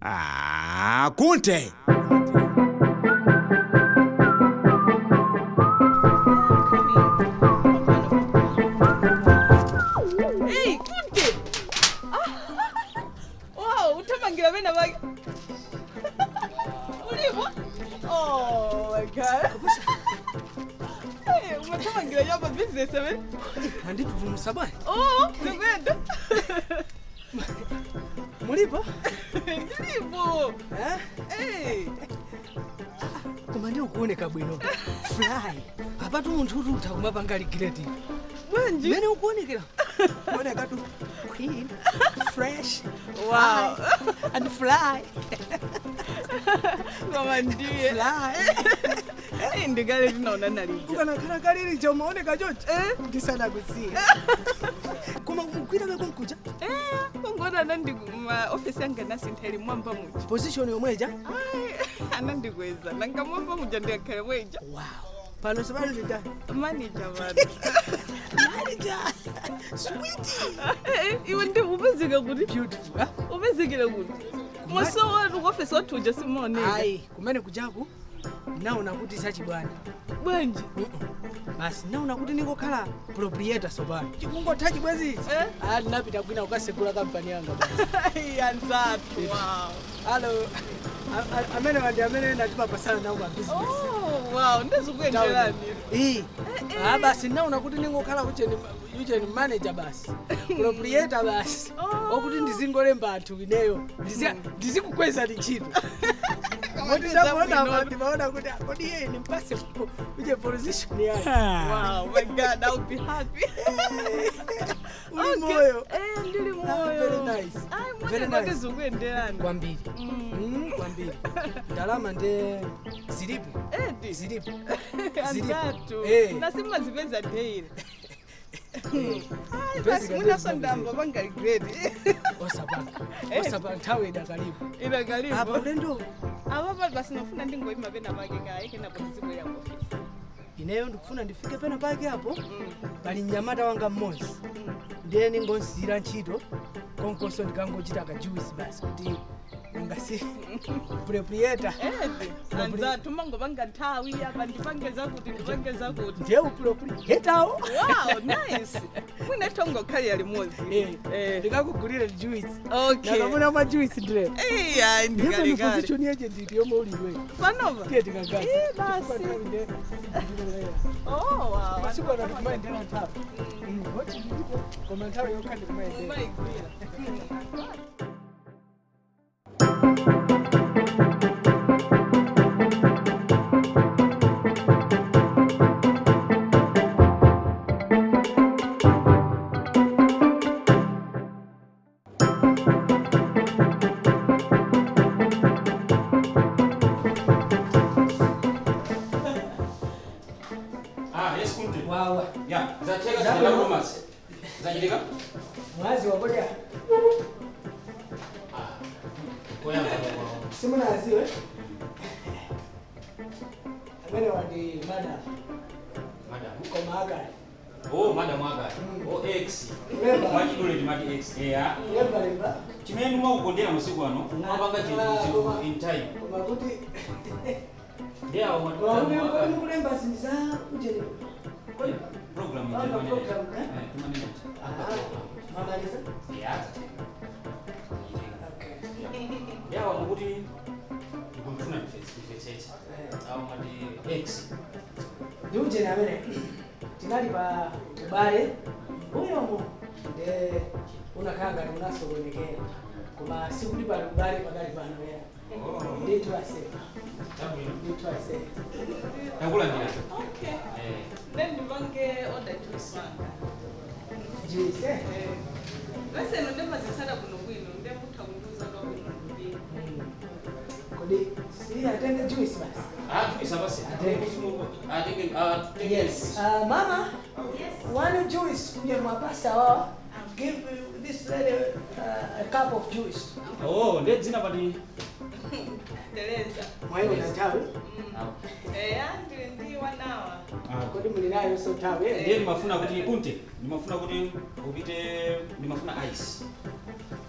Ah, kunte Hey, kunde. Wow, utamangira bena bake. Ulimo? Oh my god. Hey, umatamangira yaba business abe. anditutu musabani Oh, nkwenda. mulipo Ndilipo. Eh? Hey. koma ndi ukuoneka bwino fly apatu munthu uti utha kumapanga ligireti Bwanji. mmene ukuonekera kuoneka tu clean fresh Wow. high, and fly Mama ndiye. fly Eh, ndikale tinaona nalija. ukanakhala kalili chomaoneka chonchi Eh? ndisanakusiya koma kugwira kako nkuja Eh, kongona anandi ma office yanga nasintheli mwamba muja. position yomweja Ai, anandikweza nanga mwamba muja ndiyakhale mweja. wow pano sabali nditani Manager man. manager sweetie Eh, iwe ndi upezeka kuti beautiful ha? upezekile kuti mwaso wanu kuofisi wathu uja simaoneka ayi kumene kujaku naona kuti sachibwana bwanji basi naona kuti ningokhala proprietor sopano chikungotha chibwezi Eh? ah ndinapita kwina kukasegula kampani yanga basi Ai, anzathu wow alo a- a- amene wandi amene ndachimapasana nawo ma business oh wow ndizikuyenderani Eh, ah basi naona kuti ningokhala kucheni ucheni manager basi proprietor basi Oh. okuti ndizingolemba anthu ineyo ndizi- ndizikukweza ntchito moti Ndiza ndakuona bwino. ndimaona kuti kodi iye nimpase uje position yake wow my god i'll be happy uli Okay. moyo eh ndili Ah, moyo very nice. ai Very mwana nice. ndizikuyenderani kwambiri Mm. Mm, kwambiri ndalama nde zilipo eh ndi zilipo anzathu Eh. nasimazipeza daily ai Basic basi munaso ability. ndamba bangaligreat osapanga Eh. osapanga nthawi idakalipo ina apa kalipo ulendo apa basi nofuna ndingoyima pena pake kayi kenapo ndizibwera ku ofisi ineyo ndikufuna ndifike pena pake apo Mm, pali mnyamata wanga mmodzi mm. ndiye ningonsiyira ntchito konkonso ndikangochita kajuwisi basi kuti ngasi proprietor edi anzathu mangopanga nthawi apa ndipangeza kuti ndipangeza kuti ndiye uproprietawo wow nice mwina tongokhalira limodzi Eh. ndikakugulire juwisi okay nakamuna mwa juwisi ndire iya ndipo ni ndikalikali position yeche nditi yomwe uliwe panova tiye tikagaza Eh, basi. oh wow masiku ano tikumayendera nthawi oti ndilipo koma nthawi yokha ndikumayendera umayigwira Ah, yes, kunde. wawa Ya, zateka Zamu. zinaenda rumors. Zanyilika? mwazi wakoja Koyamba. simunaziwe amene wandi mada Madam. koma akali Oh, madam aga. Mm. Oh, X. Lemba. Mwachidule ndi mati X. Yeah. lembalemba Chimene mwakukondera masiku ano, mwapanga Ah, chinthu koma- chinthu in time. koma kuti Yeah, koma mwatulala kuti mwaka. mukulemba zinthu za ucheni Program Ah, ndi program, eh? Eh, tumanena. mamaliza Yeah. Yeah, wamukuti ndikumfuna ndifetsetse. Awu mati X. ndi ucheni amene tinali pa ubale mbuyomo nde unakhala ngati unasokonekera koma sikuti pali ubale pakali pano ya Oh. ndithu aseka Tabwino. ndithu aseka Takulandira. okay Eh. then ndipange order juice wanga jise leseno ndemazitsala kuno kwino ndemutha kundiuza kwakuno ndibili kodi si atenge juice basi Ah, tukisa basi. Atenge. Ah, tenge, ah, tenge. yes uh, mama one juice kuja mwapasa wao give this lady uh, a cup of juice Oh, ndi dzina pati. tereza mwayiwo na nthawi eya ndili ndi wanawa kodi muli nayo so nthawi ndiye ndimafuna kuti punte ndimafuna kuti upite ndimafuna ice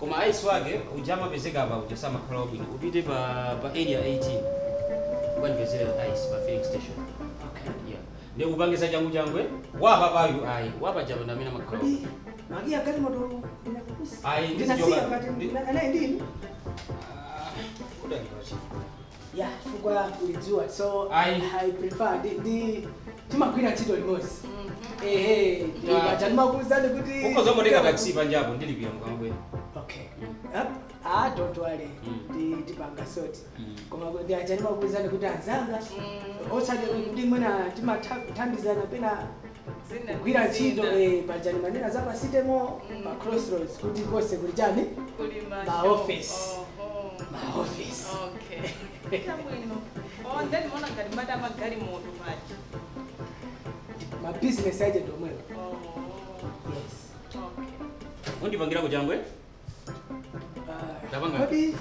koma ice wake uja amapezeka apa uja samakhala wabwino upite pa pa area 18 ukandipezera ice pa filling station okay yeah ndi kupangisa changu changwe wapa payu ayi wapa japa ndamene amakhala kodi wabwino magia gari moto ndinakukusa Ayi, ndinasiya ndizichoka- pati ndi- anaye ndini Ah, udalipachi ya chifukwa ulidziwa so Ayi. i prefer ndi ndi timagwira ntchito limodzi Mhm. ehe Ya. pacha ndimakuwuzani kuti ukozomoteka taxi panjapo ndilipira mkamabwera okay Yep. ah don't worry Mm. ndi tipanga soti Mm. koma ndi acha ndimakuwuzani kuti anzanga Mm. osati kuti mwina timathandizana pena Zina kugwira ntchito zina. eh, pajani manena zapasitemo Mm. pa crossroads kuti konse kuli chani Kulima Ma shop. office. Oho. ma office Okay. Chabwino. Oh, then mona ngati mada magali moto pachi. ma business agent omwewo Oh. yes Okay. undipangirako changwe Ah, Tapanga. kodi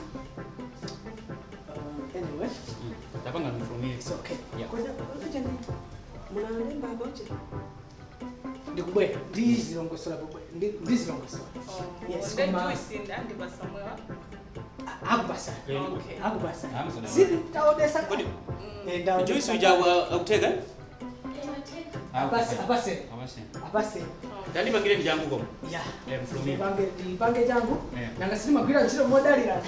uh, anyway tapanga from here it's okay Yeah. Kodi- kodi chani, munalemba apa uche ndikubwera ndizilongosola pobwera ndi- ndizilongosola Oh. Yes, Then koma- juice ndi pasamwewa. A- akupasa Eh, Okay. akupasa Amazon. zili taonesa Kodi- Mm. Eh, ndaonesa- juice uja akuteka Apase- apase. apase apase Okay. tandipangire ndi changu koma ya Eh, from here. ndipange ndipange changu Eh. nanga silimagwira ntchito modalirana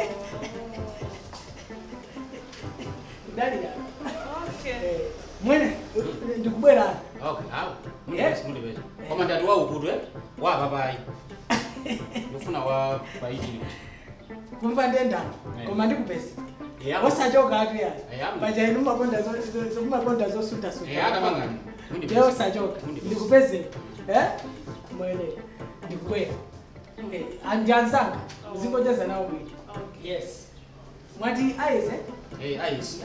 kudalirana Okay. Eh, mwene ndikubwerana okay awu Yeah. mundipeza koma ndati waukutwe wapa payi ndifuna wa paitini kumva ndendano Eh. koma ndikupeza Yeah. osachoka atu ya Yeah. pajaini mumakonda zo- zo- zo- mumakonda zosuntasuta Eh, atamangani ndiye mundipeza osachoka Mundipeza. ndikupeze eh mwene ndikubwera Eh, andianzanga uzingocheza nawo bwino Okay. yes mwati aize eh ice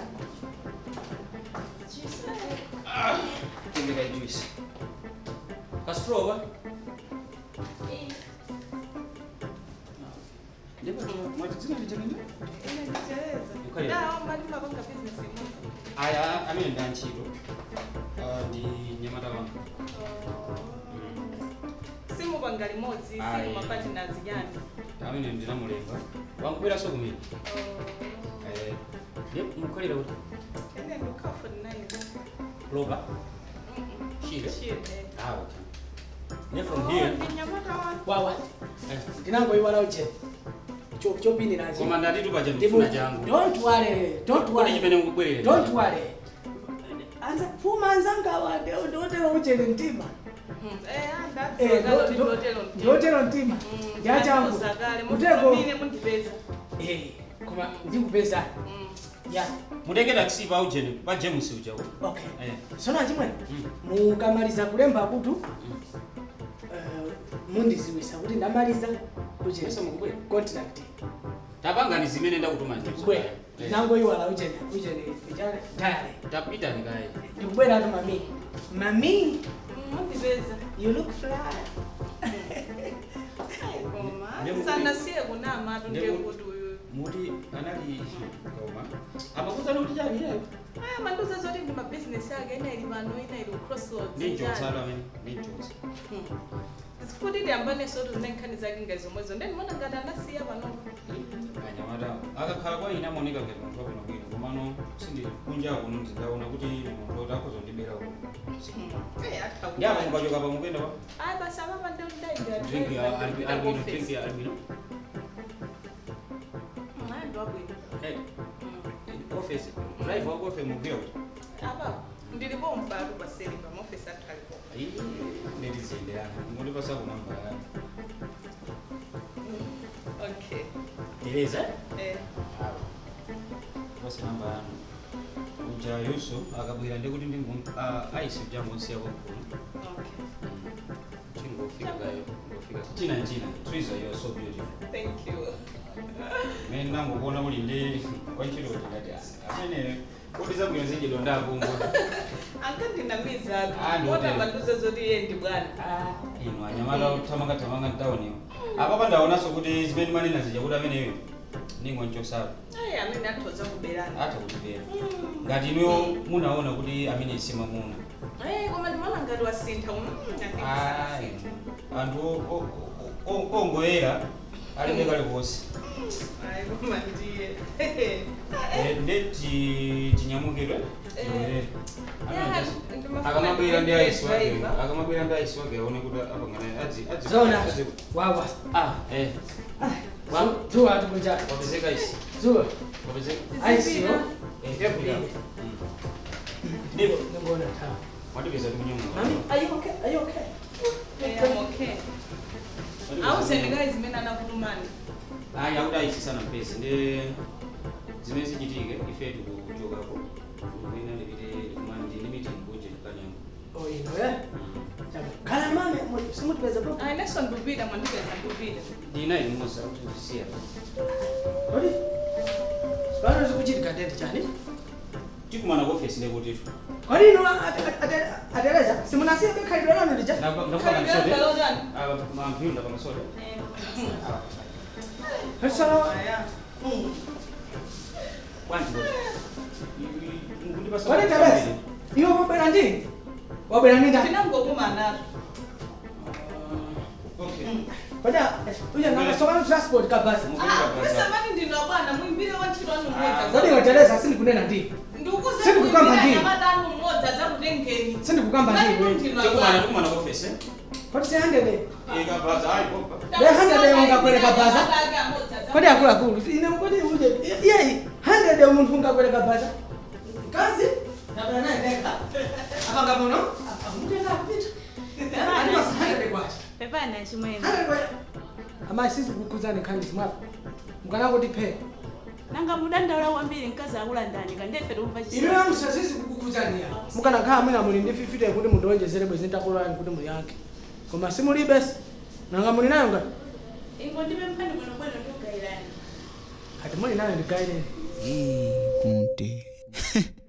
ah tindika juice kasprova ndipo mwati dzina lichanende Ine ndicheleza. Ukhale. Da, mali mapanga business imodzi. aya amene ndi antchito Ah, ndi nyamata wanga simupanga limodzi Ayi. simumapatinazi yani amene ndinamulemba wankubweranso kumene Eh, ndiye mukhalira kuti ene ndikafodinayizo lopa Chile? chile ah okay ne from here ndinyamata wa wawa eh, ndinangoiwala uje chopiniraje koma ndati tupaja ndifuna changu don't worry don't kodi worry chimene mukubwerera don't worry anza pfuma anzangawa ndotero uchere mtima Eh, ndo- ndo- ndotero mtima ndiyachangu kuteko muteko mundipeza Eh, koma ndikupeza ya mutenge taxi pa ujeni pa james ujawo okay eh sona chimwene mm. mukamaliza kulemba kutu mm. eh, mundiziwisa kuti ndamaliza pesa uje mukubwera contract tapangani zimene ndakutuma ndikubwera ndinangoiwala ujene ujene ujane tayari tapitani kaye ndikubwera atu mami mami mundipeza you look fly Ndemu- sanasiye kunamatu Ndemu- ndekuti uyu muti anali koma amakuza kuti chani iyeyo aya mandiuza zoti ndi mabhizinesi ake ina ili pano ina ili crossroads ndinjotsala amene ndinjotsa sikuti ndiyambane soto zine nkhani zake ngazomwezo ndendimona ngati anasiya panopo anyamata akakhala kwa ine amaoneka ngati munthu wabwino bwino komano sindi kunja kuno ndindaona kuti ine munthu woti akhoza kundibera uno ndi apa mukachoka pa mukuyenda pa ayi basi amapa drink ya albino drink ya albino ndwabwino hey office drive wako office mugwira kuti apa ndilipo mpatu paseli pa maofisi athu alipo ayi ndetizenderana muti pasakunamba yani okay tereza eh basi namba yanu uja yuso akabwera ndikuti ndingu aisi uja monsiya kwankulu okay chingofika kayo ngofika china china triza you are so beautiful thank you mene nangokuona uli ndi wachiloti ngati amene kuti zabwino zichidwa ndakungo ankandinamiza Ah, ndi ota hotel. mandiuza zoti iye ndi bwana ino anyamata kuthamanga thamanga mtauniwo apapa ndaonanso kuti zimene manena zija kuti ameneyo ningonchosapa ayi amene athoza kuberana atha kutipera ngati inuyo munaona kuti amene isima muna Eh, koma ndimaona ngati wasintha uno Ayi, anthu o- o- o- ongoyera alibe kale konse Hayi koma ndiye. Eh, nde ti- tinyamukidwe tiwerere Yeah, ndimafuna akamabwera ndi aisi wake driver. akamabwera ndi aisi wake aone kuti apangana adzi adzi zona adzi- wawa ah eh Wa- zuwa tukunja wapezeka isi zuwa wapezeka aisiyo eh tepila ndipo ngona tawa watipeza tikunyamuka mami are you okay are you okay Yeah, I'm okay. Awuzeni guys mina nakulumani. hayi akuti aisi sana mpezi ndi zimene zichitike ife tikuchokako kuina ndipite kumani ndi limited budget kanyango oh ino eh kala mami simutipeza bro Hayi next one ndubida mandibeza ndubida. ndinayi musa kuti siya odi pano zikuchitika ndende chani tikumana ku office ndekutitu kwani ino atereza simunasiya bekhalidwe lanu lija ndakupanga Khalidwe msode kalodani? mamphilu ndapanga msode Hello. Aya. kwanti kuti Kwani tereza iwe wabwera ndi wabwera ndi ndani Tinangokumana. okay Kwada uya nakasokana transport kabasa Ah, pesa mani ndinobana muimbire wantchito anu kodi mmodza. watereza sindikunena ndi Ndikuze Sindikukamba kuimbira ndi. nyamadanu mmodza zakutengeni. sindikukamba Mani ndiwe kundinwa tikumana bwana. tikumana ku office kodi sihandede ikabvaza ayi popa Be hundred ungakwereka bhaza? kodi akula akuluakulu ine kodi uje iyeyi handede munthu ungakwereka bhaza kazi ndabwera naye ndekha apanga muno amutenga kupita andibasa handede kwacha pepana chimwene handede kwacha amayi sizikukuzani nkhani zimwapo mukanangoti phe nanga mudandaula kwambiri mkazi akulandani kandefe tikumva ino chisoni yamusa sizikukuzaniya mukanakhala mwina muli ndi fifite kuti mundionjezere bwezi ntakulani kuti muli yake koma simulibesi nanga muli nayo ngati ingo ndipe mphani bwinobwino ndikugairani ati muli nayo ndigaireni Hey, Kunte.